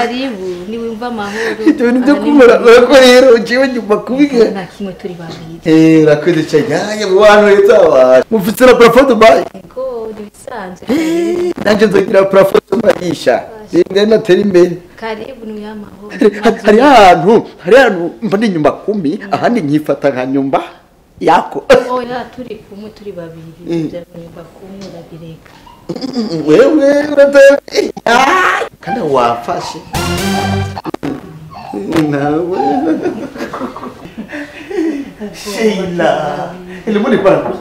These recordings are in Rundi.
karibu niwumva amahoro ibyo bintu byo Aha ni kumura mu rugo. ko rero jewe nyuma kubiga nta kimwe turi babiri eh urakoze cyane yaye mu bantu leta abantu mufite na plafond bayi ego ni bisanzwe nanjye nzogira plafond bayisha ngene natera imbere karibu niwe amahoro hari hari ahantu hari ahantu mba ni nyumba kumi ahandi nkifata nka nyumba yako oya turi kumwe turi babiri Mm. bya nyumba kumwe urabireka wewe uratera kandi wafashe nawe Sheila elimuni kwangu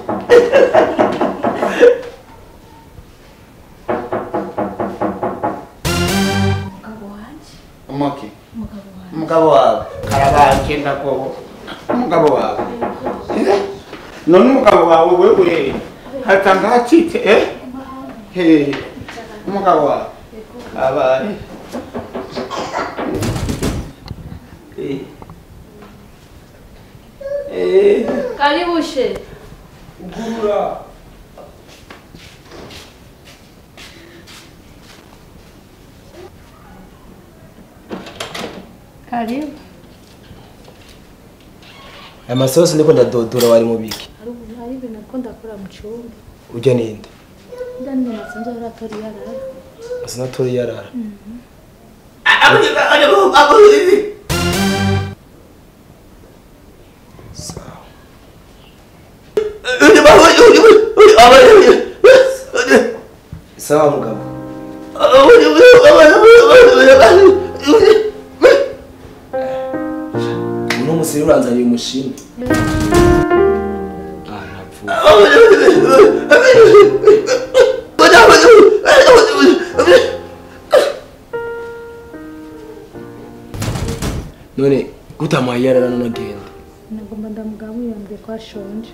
umugabo wanjye Moki. umugabo wanjye umugabo wawe karabanje ndako umugabo wawe Eh? none umugabo wawe wewe hatanga hacitse eh he umugabo wawe abaye Eh. Eh. karibu she Gura. karibu aya masosi ndiko ndadodora wari mu biki hari ubu hari ibintu ko ndakora mu cyumba ujya ninde ndani nasanze oratori yarara asinatori yarara sawa sawa mugabo uno musi rero uranzaniye umushimwe ah ntapfuye none gutamuhaye yarara none agenda nagomba ndamugaburira mbere ko ashonje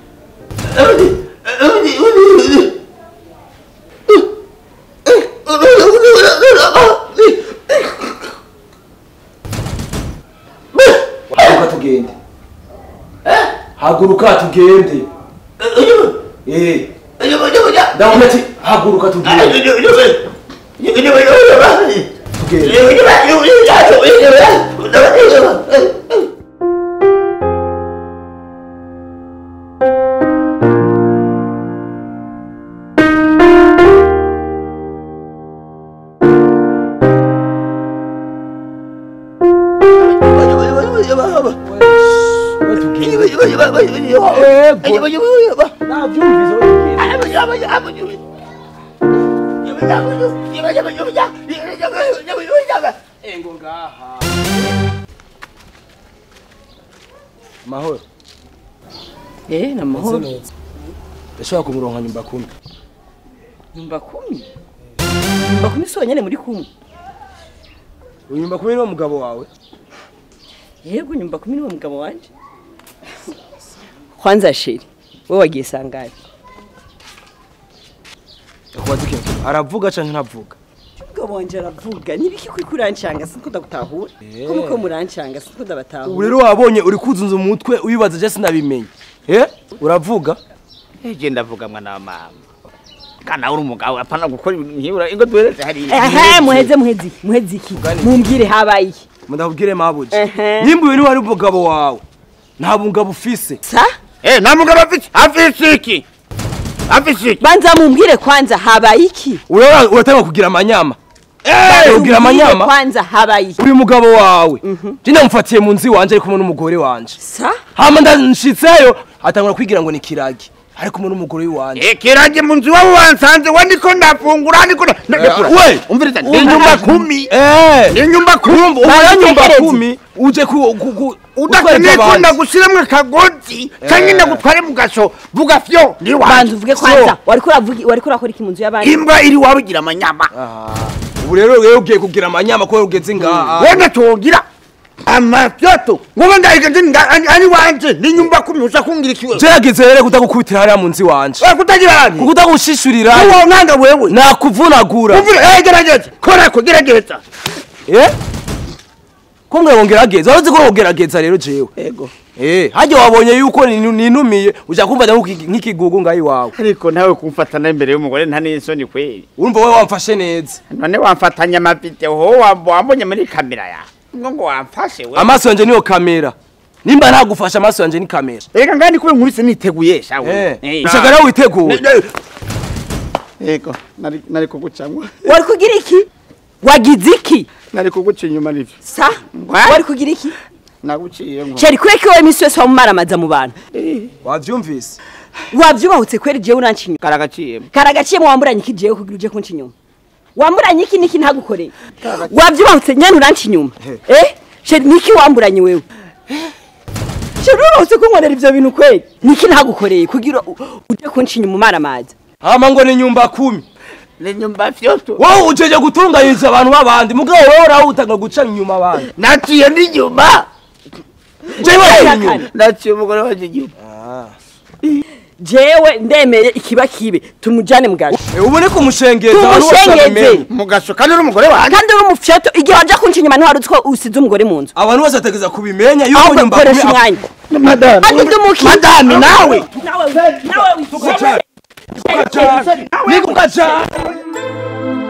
haguruka tugende haguruka tugende eh ndabona ati haguruka tugende tugende engo ngaha mahoro Eh, na mahoro. Meze neza. ndashobora kumuronka nyumba kumi Nyumba kumi. Nyumba kumi si wenyene muri kumwe. uyu nyumba kumi niwo mugabo wawe Yego nyumba kumi niwe mugabo wanje. Kwanza sheri, wewe wagiye sangapi? akubaza ikintu kimwe. aravuga canke ntavuga Mugabo wanje aravuga, nibiki kuri kurancanga sinko ndagutahura. Eh. Ko muko murancanga sinko ndabatahura. ubu rero wabonye uri kuzunza umutwe ubibaza je sinabimenye eh uravuga eje ndavuga mwana wa mama kana uri umugabo apana gukora ibintu nkibura ingo duhereze hariya Ehe, muheze muheze iki? Muheze iki? Mumbwire habaye iki? mudakubwire mabuji Ehe. nimba uyu niwe ari umugabo wawe nta mugabo ufise Sa? eh nta mugabo afite afise iki afise iki Banza mumbwire kwanza habaye iki? Ura- uratanga kugira amanyama Banza ugira mumbwire amanyama Kwanza habaye iki? uyu mugabo wawe je namufatiye mu nzu iwanje ari kumwe n'umugore wanje Sa? hama ndanshitseyo atangura kwigira ngo ni kiragi ari kumwe n'umugore w'iwanje eh kiranje mu nzu wabo wansanze wa ndiko ndafungura ndiko nda- ndakura we! umviriza ni nyumba kumi eh ni nyumba kumi uya nyumba Bantekereze. kumi uje ku ku- ku udakeneye ko abandi. ndagushiramwo akagozi canke ndagutware mu gasho vuga fyo ni Banza wanje uvuge kwanza. Wariko uravuga wariko urakora iki mu nzu y'abandi? imbwa iri wawe igira amanyama Ah, ubu rero rero ugiye kugira amanyama ko ugeze ngaha wenda tuwogira amafyoto ngoba ndahigenze nga- ani ani wanje ni nyumba kumi uza kungira ikiwe gerageza rero kutagukubitira hariya mu nzu iwanje we kutagira hani kutagushishurira uwo nkanga wewe nakuvunagura umvire eh gerageza kora ko gerageza eh ko mwe wongerageza wazi ko wongerageza rero jewe Ego. eh hajya wabonye yuko ninu- ninumiye uja kumva nk'iki- nk'ikigugu ngaho iwawe ariko nawe kumfatana imbere y'umugore nta n'isoni kweri urumva wowe wamfashe neza none wamfatanya amavideo ho wam- wambonye muri kamera yawe ngo ngo wamfashe we amaso yanje niyo kamera nimba ntagufasha amaso yanje ni kamera reka ngani kuba nkubise niteguye shawe eh Eh. ushaka rero witeguye yego nari nari kugucamwa wari kugira iki wagize iki nari kuguca inyuma nivyo sa Wa- wari kugira iki naguciye ngo sheri kureka iwawe iminsi yose wamumaramaza mu bantu wavyumvise wavyubahutse kweri jewe uranca inyuma karagaciyemo karagaciyemo wamburanye iki jewe kugira uje kunca inyuma wamburanye iki niki ntagukoreye wavyubahutse nyene uranca inyuma eh sheri niki wamburanye wewe sheri urahutse kunkorera ivyo bintu kweri niki ntagukoreye kugira u- uje kunca inyuma umaramaza hama ngo ni nyumba kumi ni nyumba vyoto wowe ujeje gutunganyiriza abantu b'abandi mugabo wowe urawutanga guca inyuma abandi naciye ndi nyuma jewe Aya inyuma kane. naciye umugore wanje inyuma jewe ndemeye ikiba kibe tumujane mugasho Eh, ubu ni kumushengeza abantu bose tumushengeze babimenye mugasho kandi uri umugore wanje kandi uri umufyoto igihe waja kunca inyuma ntiwari uzi ko usize umugore mu nzu abantu bose bategeza kubimenya yuko ahubwo nyumba koresha kumi umwanya madame kandi ndumuki madame nawe nawe nawe Tukajana. Tukajana. Ni kukajana.